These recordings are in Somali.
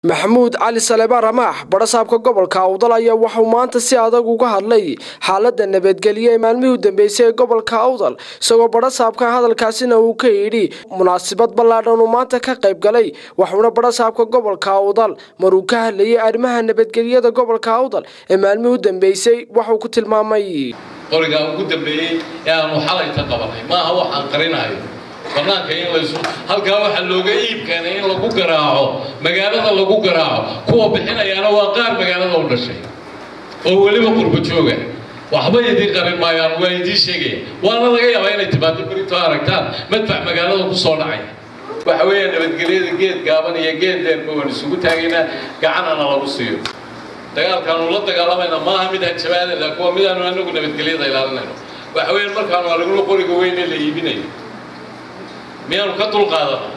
maxamuud cali salebaan ramaax badhasaabka gobolka awdal ayaa waxauu maanta si adag uga hadlay xaalada nabadgelyo ee maalmihii u dambeysay ee gobolka awdal isagoo badhasaabka hadalkaasina uu ka yidhi munaasabad ballaadhan uu maanta ka qayb galay waxuuna badhasaabka gobolka awdal maruu ka hadlayay arrimaha nabadgelyada gobolka awdal ee maalmihii u dambeysay waxuu ku tilmaamay qorigaa ugu dambeeyey ee aanu xalayta qabanay maaha waxaan qarinayo banaanka in laysu halkaa waxaa looga iib keenay in lagu garaaco magaalada lagu garaaco kuwa bixinayaana waa qaar magaalada u dhashay oo weliba qurba jooga waxba idiin qarin maayaan waa idiin sheegaya waana laga yaabaa inay timaado berito aragtaan madfac magaalada ku soo dhacay waxa weeya nabadgelyada geed gaaban iyo geed dheerba waan isugu taagaynaa gacanana lagu siiyo dagaalkaanu la dagaalamayna maaha mid hanjabaadada kuwa midaanu anagu nabadgelyada ilaalinayno waxa weeyaan markaanu aragno qoriga weyn ee la iibinayo miyaanu ka dulqaadanaa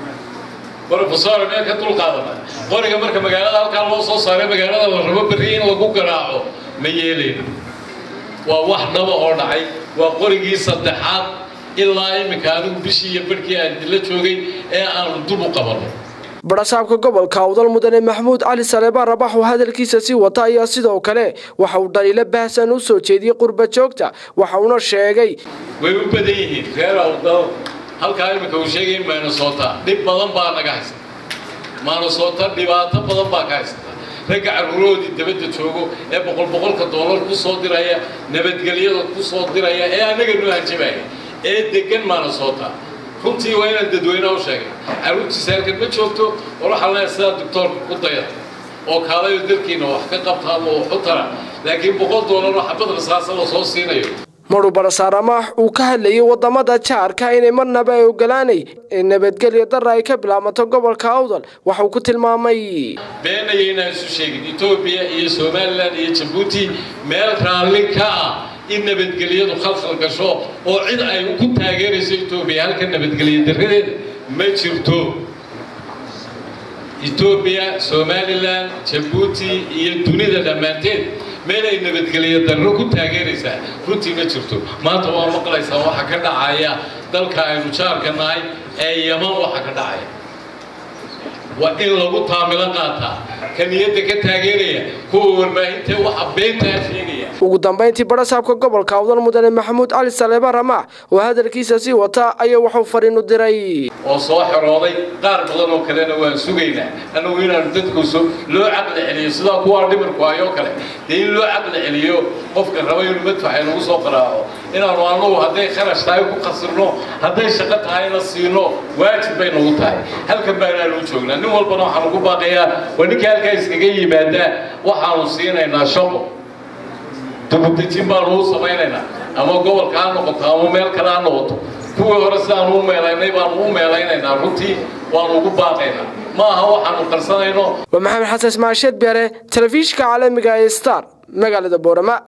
profesor miyaan ka dulqaadanaa qoriga marka magaalada halkaa loo soo saaray magaalada la rabo berri in lagu garaaco ma yeelayno waa wax dhaba oo dhacay waa qorigii saddexaad ilaa iminka anigu bishii iyo barhkii aan dila joogay ee aanu dub u qabanno badhasaabka gobolka awdal mudane maxamuud cali salebaan rabax oo hadalkiisa sii wata ayaa sidoo kale waxa uu dhaliilo baahsan u soo jeediyey qurba joogta waxa uuna sheegay way u badan yihiin reer awdal halkaa iminka uu sheegay minnesota dhib badan baa naga haysata minnesota dhibaato badan baa ka haysata ragga carruurahoodii dabadda joogo ee boqol boqolka doolar ku soo diraya nabadgelyada ku soo diraya ee annaga noo hanjabaya ee degan minnesota runtii waa inaan dadweynaha u sheegay carruurtiisa halkan ma joogto war waxaa leeyahay sidaa doctoorka ku dayata oo kaalayo dalkiina wax ka qabta ama wax u tara laakiin boqol doolar oo xabad rasaasa la soo siinayo maruu badhasaar ramaax uu ka hadlayay wadamada jaarka inay marnaba ay ogolaanay in nabadgelya dara ay ka bilaabato gobolka awdal waxauu ku tilmaamay beenaya inaan isu sheegin etoobiya iyo somalilan iyo jabuuti meel raalli ka ah in nabadgelyadu khalkhal gasho oo cid ay ku taageerayso etoobiya halka nabadgelya daradeeda ma jirto etoobiya somalilan jabuuti iyo dunida dhammaanteed meel ay nabadgelyo darro ku taageeraysaa runtii ma jirto maanta waa maqlaysaa waxa ka dhacaya dalka aynu jaarka nahay ee yaman waxa ka dhacaya waa in lagu taamilo qaataa ka niyadda ka taageeraya kuwa warbaahinta waxa beentaa sheegaya ugu dambayntii badhasaabka gobolka awdal mudane maxamuud cali salebaan ramaax oo hadalkiisa sii wata ayaa waxuu fariin u diray oo soo xorooday qaar badan oo kalena waan sugaynaa annagu inaanu dadku loo caqli celiyo sidaa kuwaa dhimirku ayoo kale dee in loo caqli celiyo qofka raba inuu madfax inagu soo qaraaco inaanu annagu hadday kharash tahay ku khasirno hadday shaqo tahayna siino waajib bay nagu tahay halkan baanaanu joognaa nin walbana waxaanu ku baaqayaa waa ninka halkaa iskaga yimaadaa waxaanu siinaynaa shaqo dubudejin baanu u samaynaynaa ama gobolka ha noqoto ama meel kale ha noqoto kuwii hore sidaanu u meelaynay baanu u meelaynaynaa runtii waanu ugu baaqaynaa ma aha waxaanu qarsanayno waa maxamed xasan ismaasheed beere telefishinka caalamiga ee star magaalada boorama